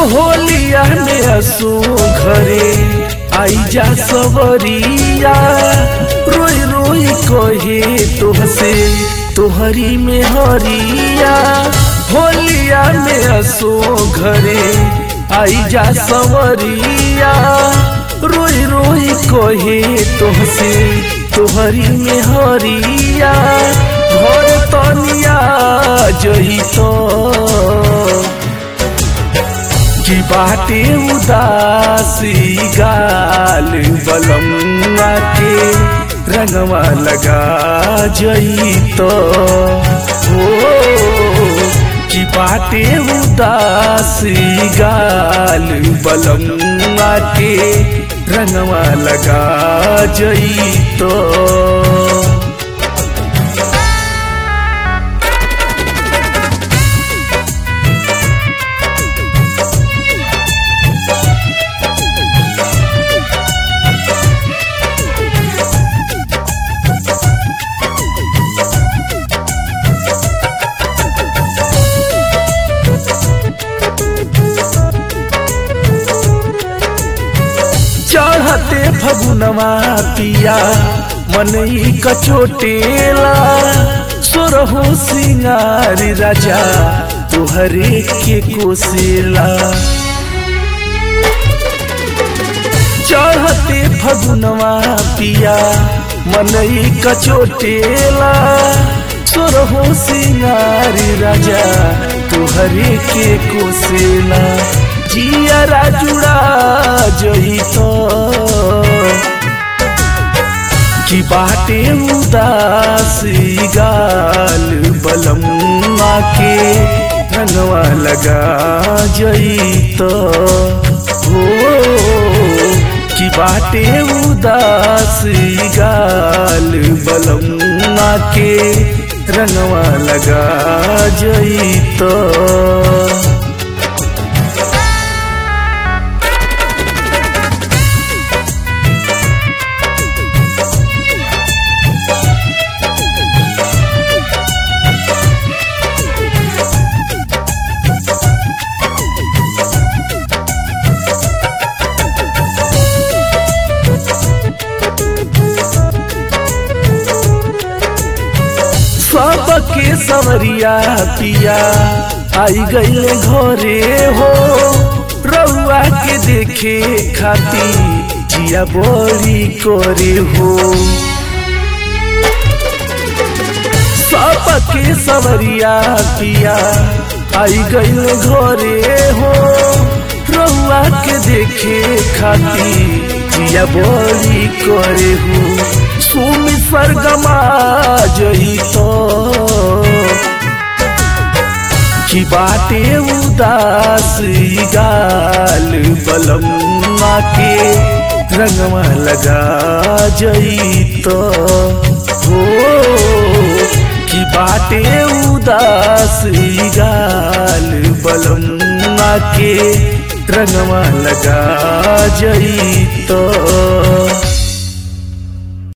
होलिया में असो घरे आई जा सवरिया रोई रोई कहे तोहसे तोहरी में हरिया होलिया में असो घरे आई जा सवरिया रोई रोई कहे तोहसे तोहरी में हरिया घर तनिया जही तो की बाटे उदासी गाल बलमुआ के रंगवा लगा जई तो हो की बाटे उदासी गाल बलमुआ के रंगवा लगा जई तो चढ़ते फगुनवा पिया मनई कचोटेला सोरहो सिंगारी राजा तुहरे के कोसेला चढ़ते फगुनवा पिया मनई कचोटेला सोरहो सिंगारी राजा तुहरे के कोसेला जियरा जुड़ा जही तो की बाटे उदासी गाल बलमुआ के रंगवा लगा जई तो हो की बाटे उदासी गाल बलमुआ के रंगवा लगा जई तो सबके सवरिया पिया आई गई घरे हो रउआ के देखे खाती जिया बड़ी करे हो सबके सवरिया पिया आई गई घरे हो रउआ के देखे खाती जिया बड़ी करे हो सुमी सरगमा जई तो की बाटे उदासी गाल बलमुआ के रंगवा लगा जई तो हो की बाटे उदासी गाल बलमुआ के रंगवा लगा जई तो